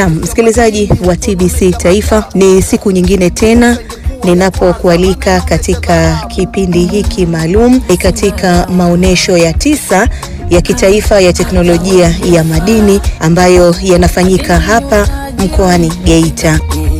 Msikilizaji wa TBC Taifa, ni siku nyingine tena ninapokualika katika kipindi hiki maalum katika maonyesho ya tisa ya kitaifa ya teknolojia ya madini ambayo yanafanyika hapa mkoani Geita.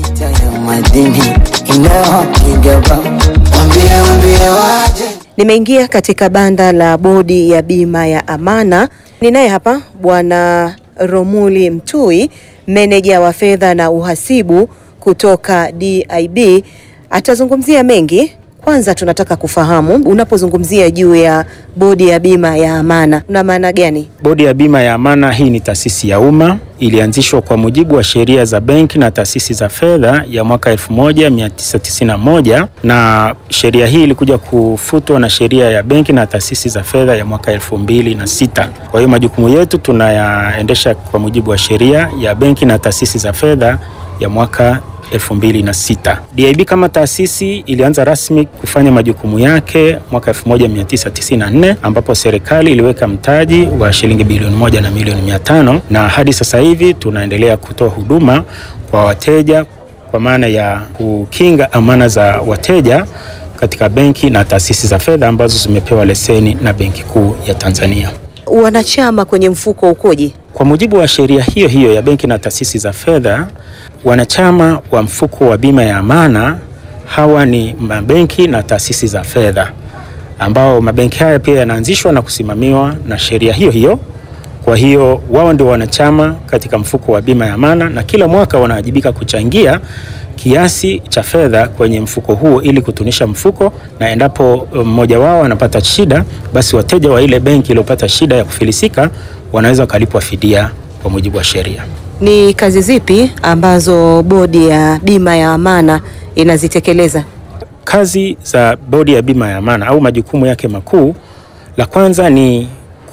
Nimeingia katika banda la bodi ya bima ya Amana. Ninaye hapa Bwana Romuli Mtui, meneja wa fedha na uhasibu kutoka DIB. Atazungumzia mengi. Kwanza tunataka kufahamu unapozungumzia juu ya bodi ya bima ya Amana una maana gani? Bodi ya bima ya Amana hii ni taasisi ya umma, ilianzishwa kwa mujibu wa sheria za benki na taasisi za fedha ya mwaka 1991 na sheria hii ilikuja kufutwa na sheria ya benki na taasisi za fedha ya mwaka 2006. Kwa hiyo majukumu yetu tunayaendesha kwa mujibu wa sheria ya benki na taasisi za fedha ya mwaka 2006. DIB kama taasisi ilianza rasmi kufanya majukumu yake mwaka 1994 ambapo serikali iliweka mtaji wa shilingi bilioni moja na milioni mia tano na hadi sasa hivi tunaendelea kutoa huduma kwa wateja kwa maana ya kukinga amana za wateja katika benki na taasisi za fedha ambazo zimepewa leseni na Benki Kuu ya Tanzania. Wanachama kwenye mfuko ukoje? Kwa mujibu wa sheria hiyo hiyo ya benki na taasisi za fedha, wanachama wa mfuko wa bima ya Amana hawa ni mabenki na taasisi za fedha, ambao mabenki haya pia yanaanzishwa na kusimamiwa na sheria hiyo hiyo. Kwa hiyo wao ndio wanachama katika mfuko wa bima ya Amana, na kila mwaka wanawajibika kuchangia kiasi cha fedha kwenye mfuko huo ili kutunisha mfuko, na endapo mmoja wao anapata shida, basi wateja wa ile benki iliyopata shida ya kufilisika wanaweza wakalipwa fidia kwa mujibu wa sheria. Ni kazi zipi ambazo bodi ya bima ya Amana inazitekeleza? Kazi za bodi ya bima ya Amana au majukumu yake makuu, la kwanza ni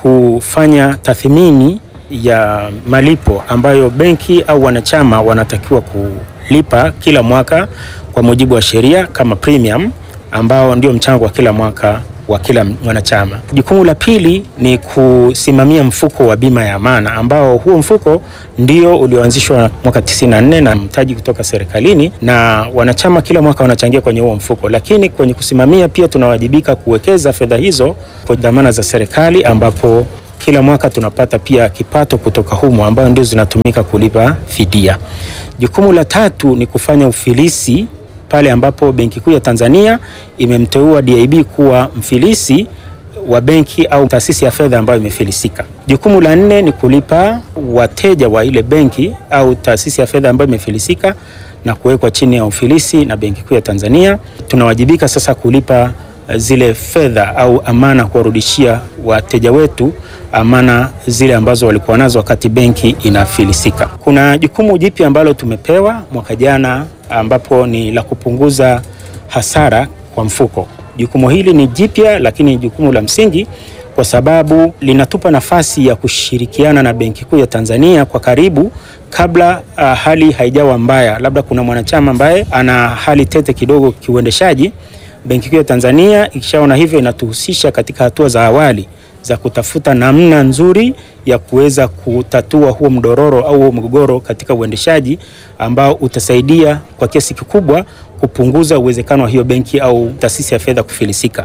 kufanya tathmini ya malipo ambayo benki au wanachama wanatakiwa kulipa kila mwaka kwa mujibu wa sheria kama premium, ambao ndio mchango wa kila mwaka wa kila mwanachama. Jukumu la pili ni kusimamia mfuko wa bima ya Amana ambao huo mfuko ndio ulioanzishwa mwaka 94 na mtaji kutoka serikalini, na wanachama kila mwaka wanachangia kwenye huo mfuko. Lakini kwenye kusimamia pia tunawajibika kuwekeza fedha hizo kwa dhamana za serikali, ambapo kila mwaka tunapata pia kipato kutoka humo ambayo ndio zinatumika kulipa fidia. Jukumu la tatu ni kufanya ufilisi pale ambapo Benki Kuu ya Tanzania imemteua DIB kuwa mfilisi wa benki au taasisi ya fedha ambayo imefilisika. Jukumu la nne ni kulipa wateja wa ile benki au taasisi ya fedha ambayo imefilisika na kuwekwa chini ya ufilisi na Benki Kuu ya Tanzania. Tunawajibika sasa kulipa zile fedha au amana, kuwarudishia wateja wetu amana zile ambazo walikuwa nazo wakati benki inafilisika. Kuna jukumu jipya ambalo tumepewa mwaka jana ambapo ni la kupunguza hasara kwa mfuko. Jukumu hili ni jipya, lakini jukumu la msingi kwa sababu linatupa nafasi ya kushirikiana na Benki Kuu ya Tanzania kwa karibu kabla uh, hali haijawa mbaya. Labda kuna mwanachama ambaye ana hali tete kidogo kiuendeshaji, Benki Kuu ya Tanzania ikishaona hivyo, inatuhusisha katika hatua za awali za kutafuta namna nzuri ya kuweza kutatua huo mdororo au huo mgogoro katika uendeshaji ambao utasaidia kwa kiasi kikubwa kupunguza uwezekano wa hiyo benki au taasisi ya fedha kufilisika.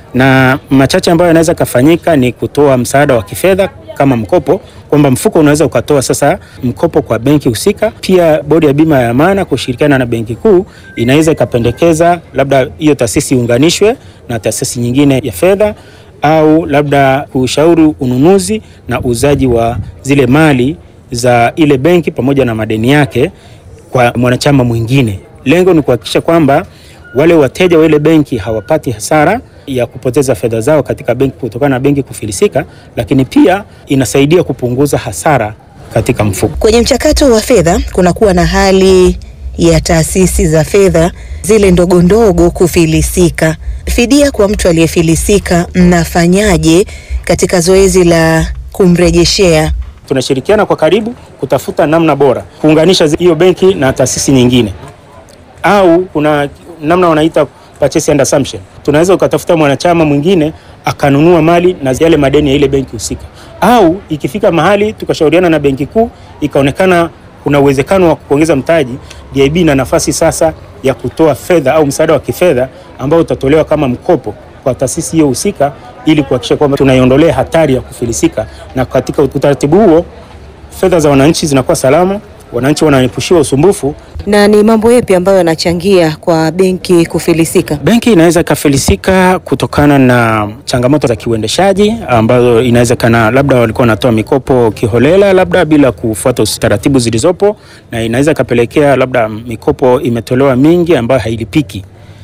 Na machache ambayo yanaweza kafanyika ni kutoa msaada wa kifedha kama mkopo, kwamba mfuko unaweza ukatoa sasa mkopo kwa benki husika. Pia bodi ya bima ya Amana kushirikiana na benki kuu inaweza ikapendekeza labda hiyo taasisi iunganishwe na taasisi nyingine ya fedha au labda kushauri ununuzi na uuzaji wa zile mali za ile benki pamoja na madeni yake kwa mwanachama mwingine. Lengo ni kuhakikisha kwamba wale wateja wa ile benki hawapati hasara ya kupoteza fedha zao katika benki kutokana na benki kufilisika, lakini pia inasaidia kupunguza hasara katika mfuko. Kwenye mchakato wa fedha kunakuwa na hali ya taasisi za fedha zile ndogo ndogo kufilisika. Fidia kwa mtu aliyefilisika, mnafanyaje katika zoezi la kumrejeshea? Tunashirikiana kwa karibu kutafuta namna bora kuunganisha hiyo benki na taasisi nyingine, au kuna namna wanaita purchase and assumption. Tunaweza ukatafuta mwanachama mwingine akanunua mali na yale madeni ya ile benki husika, au ikifika mahali tukashauriana na benki kuu ikaonekana kuna uwezekano wa kuongeza mtaji, DIB ina nafasi sasa ya kutoa fedha au msaada wa kifedha ambao utatolewa kama mkopo kwa taasisi hiyo husika ili kuhakikisha kwamba tunaiondolea hatari ya kufilisika, na katika utaratibu huo fedha za wananchi zinakuwa salama, wananchi wanaepushiwa usumbufu. Na ni mambo yapi ambayo yanachangia kwa benki kufilisika? Benki inaweza ikafilisika kutokana na changamoto za kiuendeshaji ambazo inawezekana labda walikuwa wanatoa mikopo kiholela, labda bila kufuata taratibu zilizopo, na inaweza ikapelekea labda mikopo imetolewa mingi ambayo hailipiki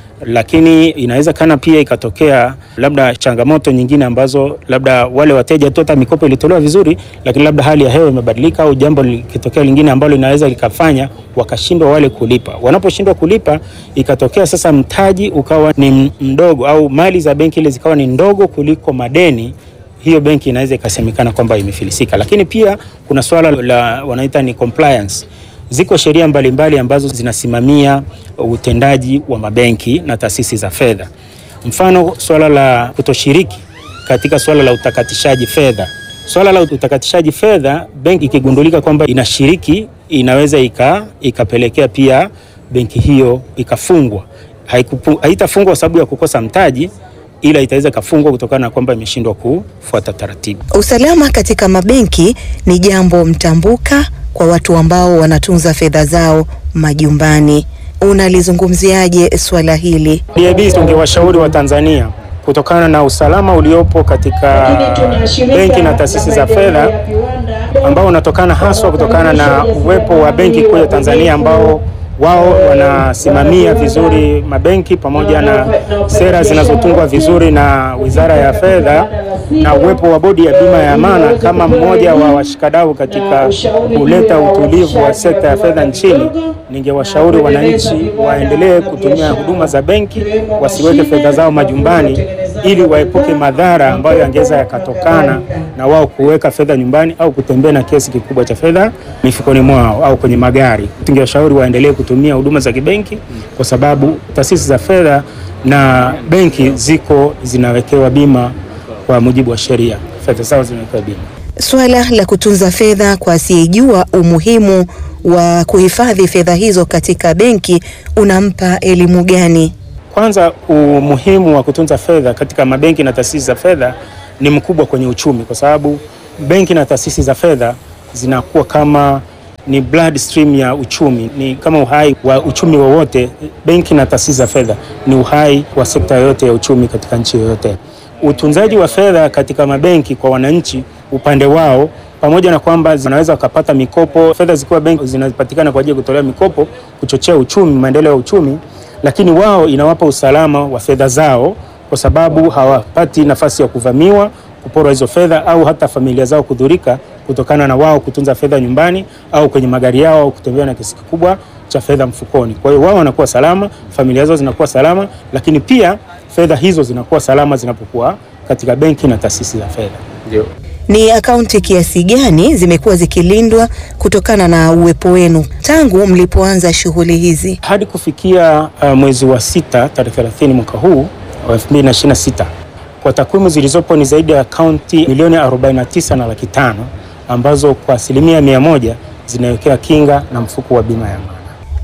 lakini inawezekana pia ikatokea labda changamoto nyingine ambazo labda wale wateja tu hata mikopo ilitolewa vizuri, lakini labda hali ya hewa imebadilika au jambo likitokea lingine ambalo linaweza likafanya wakashindwa wale kulipa. Wanaposhindwa kulipa, ikatokea sasa mtaji ukawa ni mdogo au mali za benki ile zikawa ni ndogo kuliko madeni hiyo benki inaweza ikasemekana kwamba imefilisika. Lakini pia kuna swala la wanaita ni compliance. Ziko sheria mbalimbali ambazo zinasimamia utendaji wa mabenki na taasisi za fedha. Mfano, swala la kutoshiriki katika swala la utakatishaji fedha. Swala la utakatishaji fedha, benki ikigundulika kwamba inashiriki, inaweza ika, ikapelekea pia benki hiyo ikafungwa. Haitafungwa kwa sababu ya kukosa mtaji ila itaweza ikafungwa kutokana na kwamba imeshindwa kufuata taratibu. Usalama katika mabenki ni jambo mtambuka kwa watu ambao wanatunza fedha zao majumbani. Unalizungumziaje swala hili? DIB tungewashauri wa Tanzania kutokana na usalama uliopo katika benki na taasisi za fedha ambao unatokana haswa kutokana na uwepo wa benki kuu ya Tanzania ambao wao wanasimamia vizuri mabenki pamoja na sera zinazotungwa vizuri na Wizara ya Fedha na uwepo wa Bodi ya Bima ya Amana kama mmoja wa washikadau katika kuleta utulivu wa sekta ya fedha nchini. Ningewashauri wananchi waendelee kutumia huduma za benki, wasiweke fedha zao majumbani ili waepuke madhara ambayo yangeweza yakatokana na wao kuweka fedha nyumbani au kutembea na kiasi kikubwa cha fedha mifukoni mwao au kwenye magari. Tungewashauri waendelee kutumia huduma za kibenki kwa sababu taasisi za fedha na benki ziko zinawekewa bima kwa mujibu wa sheria, fedha zao zinawekewa bima. Swala la kutunza fedha kwa asiyejua umuhimu wa kuhifadhi fedha hizo katika benki unampa elimu gani? Kwanza, umuhimu wa kutunza fedha katika mabenki na taasisi za fedha ni mkubwa kwenye uchumi, kwa sababu benki na taasisi za fedha zinakuwa kama ni blood stream ya uchumi, ni kama uhai wa uchumi wowote. Benki na taasisi za fedha ni uhai wa sekta yoyote ya uchumi katika nchi yoyote. Utunzaji wa fedha katika mabenki kwa wananchi, upande wao, pamoja na kwamba wanaweza wakapata mikopo, fedha zikiwa benki zinapatikana kwa ajili ya kutolea mikopo, kuchochea uchumi, maendeleo ya uchumi lakini wao inawapa usalama wa fedha zao, kwa sababu hawapati nafasi ya kuvamiwa, kuporwa hizo fedha, au hata familia zao kudhurika kutokana na wao kutunza fedha nyumbani au kwenye magari yao au kutembea na kiasi kikubwa cha fedha mfukoni. Kwa hiyo wao wanakuwa salama, familia zao zinakuwa salama, lakini pia fedha hizo zinakuwa salama zinapokuwa katika benki na taasisi za fedha. Ndio. Ni akaunti kiasi gani zimekuwa zikilindwa kutokana na uwepo wenu tangu mlipoanza shughuli hizi? Hadi kufikia uh, mwezi wa sita tarehe 30 mwaka huu wa 2026 kwa takwimu zilizopo ni zaidi ya akaunti milioni 49 na laki tano ambazo kwa asilimia mia moja zinawekea kinga na mfuko wa bima ya amana.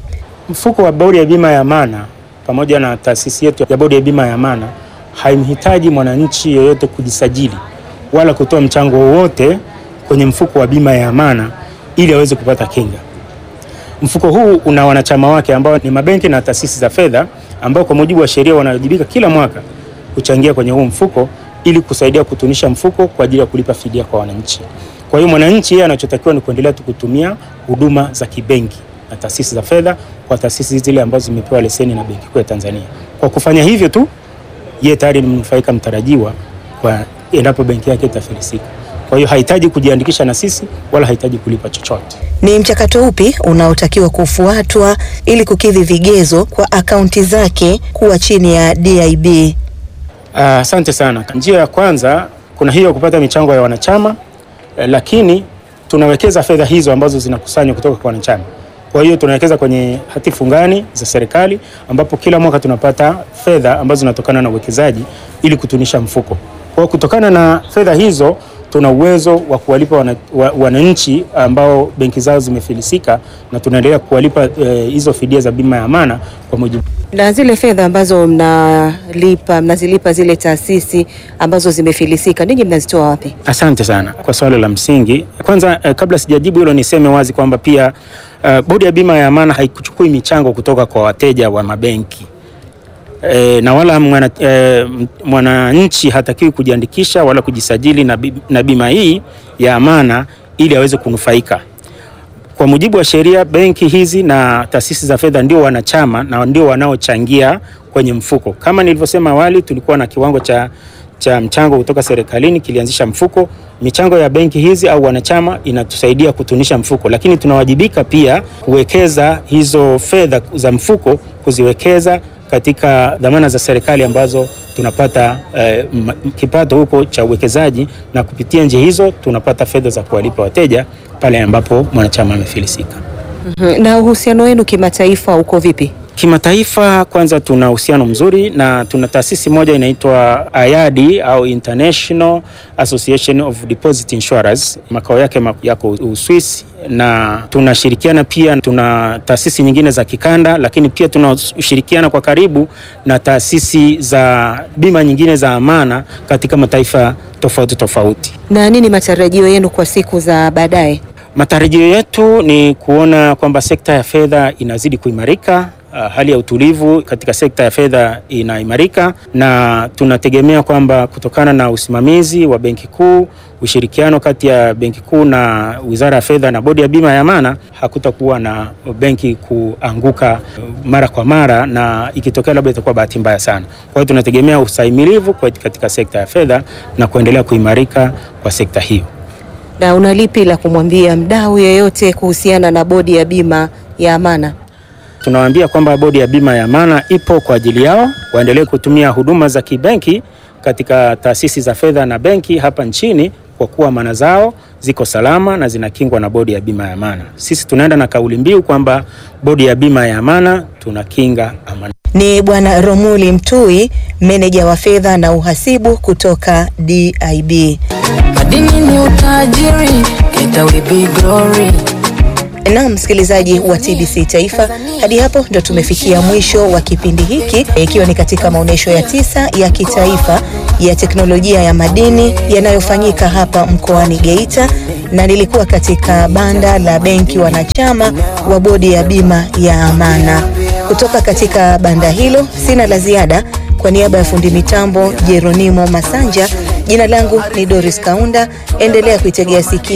Mfuko wa bodi ya bima ya amana pamoja na taasisi yetu ya bodi ya bima ya amana haimhitaji mwananchi yeyote kujisajili wala kutoa mchango wowote kwenye mfuko wa bima ya amana ili aweze kupata kinga. Mfuko huu una wanachama wake ambao ni mabenki na taasisi za fedha ambao kwa mujibu wa sheria wanawajibika kila mwaka kuchangia kwenye huu mfuko ili kusaidia kutunisha mfuko kwa ajili ya kulipa fidia kwa wananchi. Kwa hiyo mwananchi yeye anachotakiwa ni kuendelea tu kutumia huduma za kibenki na taasisi za fedha kwa taasisi zile ambazo zimepewa leseni na Benki Kuu ya Tanzania. Kwa kufanya hivyo tu yeye tayari ni mnufaika mtarajiwa kwa endapo benki yake itafilisika. Kwa hiyo hahitaji kujiandikisha na sisi wala hahitaji kulipa chochote. Ni mchakato upi unaotakiwa kufuatwa ili kukidhi vigezo kwa akaunti zake kuwa chini ya DIB? Asante sana. Njia ya kwanza kuna hiyo kupata michango ya wanachama eh, lakini tunawekeza fedha hizo ambazo zinakusanywa kutoka kwa wanachama. Kwa hiyo tunawekeza kwenye hati fungani za serikali ambapo kila mwaka tunapata fedha ambazo zinatokana na uwekezaji ili kutunisha mfuko. Kwa hiyo kutokana na fedha hizo tuna uwezo wa kuwalipa wana, wa, wananchi ambao benki zao zimefilisika na tunaendelea kuwalipa eh, hizo fidia za bima ya amana kwa mujibu Na zile fedha ambazo mnalipa mnazilipa zile taasisi ambazo zimefilisika, ninyi mnazitoa wapi? Asante sana kwa swali la msingi. Kwanza eh, kabla sijajibu hilo niseme wazi kwamba pia eh, bodi ya bima ya amana haikuchukui michango kutoka kwa wateja wa mabenki eh, na wala mwana, eh, mwananchi hatakiwi kujiandikisha wala kujisajili na, bi- na bima hii ya amana ili aweze kunufaika. Kwa mujibu wa sheria, benki hizi na taasisi za fedha ndio wanachama na ndio wanaochangia kwenye mfuko. Kama nilivyosema awali, tulikuwa na kiwango cha, cha mchango kutoka serikalini kilianzisha mfuko. Michango ya benki hizi au wanachama inatusaidia kutunisha mfuko, lakini tunawajibika pia kuwekeza hizo fedha za mfuko, kuziwekeza katika dhamana za serikali ambazo tunapata eh, m- kipato huko cha uwekezaji, na kupitia njia hizo tunapata fedha za kuwalipa wateja pale ambapo mwanachama amefilisika. Mhm. Na uhusiano wenu kimataifa uko vipi? Kimataifa, kwanza tuna uhusiano mzuri na tuna taasisi moja inaitwa IADI au International Association of Deposit Insurers, makao yake ma- yako Uswisi, na tunashirikiana pia, tuna taasisi nyingine za kikanda, lakini pia tunashirikiana kwa karibu na taasisi za bima nyingine za amana katika mataifa tofauti tofauti. Na nini matarajio yenu kwa siku za baadaye? Matarajio yetu ni kuona kwamba sekta ya fedha inazidi kuimarika. Uh, hali ya utulivu katika sekta ya fedha inaimarika, na tunategemea kwamba kutokana na usimamizi wa Benki Kuu, ushirikiano kati ya Benki Kuu na Wizara ya Fedha na Bodi ya Bima ya Amana, hakutakuwa na benki kuanguka uh, mara kwa mara, na ikitokea labda itakuwa bahati mbaya sana. Kwa hiyo tunategemea ustahimilivu kwa- katika sekta ya fedha na kuendelea kuimarika kwa sekta hiyo. Na una lipi la kumwambia mdau yeyote kuhusiana na bodi ya bima ya amana? Tunawaambia kwamba bodi ya bima ya amana ipo kwa ajili yao, waendelee kutumia huduma za kibenki katika taasisi za fedha na benki hapa nchini, kwa kuwa amana zao ziko salama na zinakingwa na bodi ya bima ya amana. Sisi tunaenda na kauli mbiu kwamba bodi ya bima ya amana tunakinga amana. Ni Bwana Romuli Mtui, meneja wa fedha na uhasibu kutoka DIB. Madini ni utajiri, ita we be glory. Na msikilizaji wa TBC Taifa, hadi hapo ndo tumefikia mwisho wa kipindi hiki, ikiwa ni katika maonyesho ya tisa ya kitaifa ya teknolojia ya madini yanayofanyika hapa mkoani Geita, na nilikuwa katika banda la benki wanachama wa bodi ya bima ya amana. Kutoka katika banda hilo sina la ziada. Kwa niaba ya fundi mitambo Jeronimo Masanja, jina langu ni Doris Kaunda. Endelea kuitegea sikio